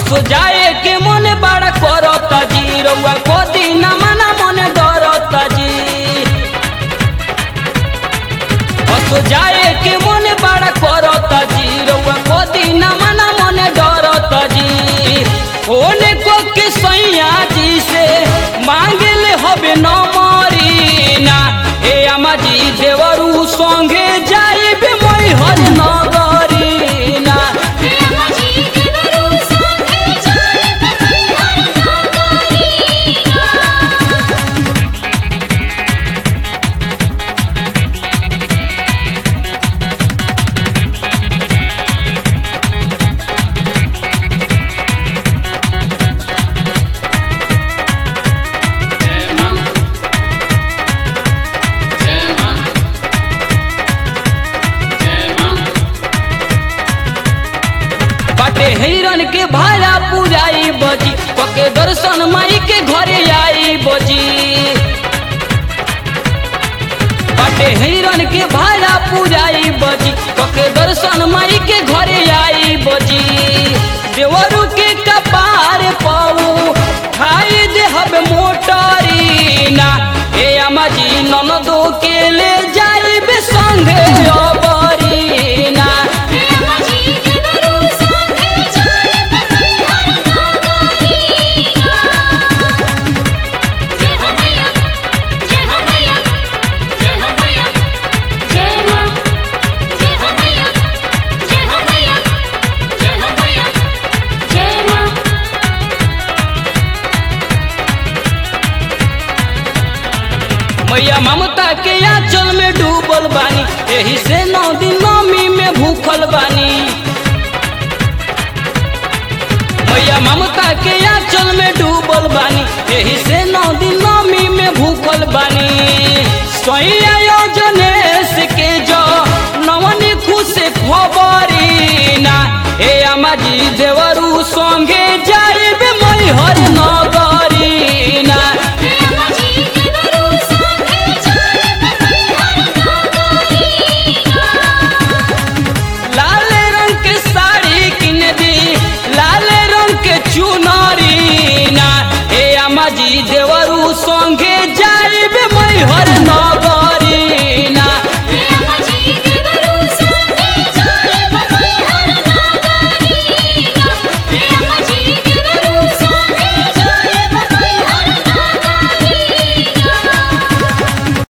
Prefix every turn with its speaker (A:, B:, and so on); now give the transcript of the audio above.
A: असो जाए के मन बड़ा करता जी रउआ को दिन मना मन डरता जी असो जाए के मन बड़ा करता जी रउआ को दिन मना मन डरता जी ओने को के सैया जी से मांगले हबे न मरीना ए अम्मा जी देवरू संगे जाइबे मैं हर नगरीना बाटे हिरन के भाड़ा पुराई बजी पके दर्शन माई के घरे आई बजी बाटे हिरन के भाड़ा पुराई बजी पके दर्शन माई के घरे आई बजी देवरू के कपार पाऊ खाई दे हब मोटरीना ए अम्मा जी ननदो के ले जाइबे संगे अबरीना मैया ममता के आंचल में डूबल बानी एही से नौ दिन नौमी में भूखल बानी मैया ममता के आंचल में डूबल बानी एही से नौ दिन नौमी में भूखल बानी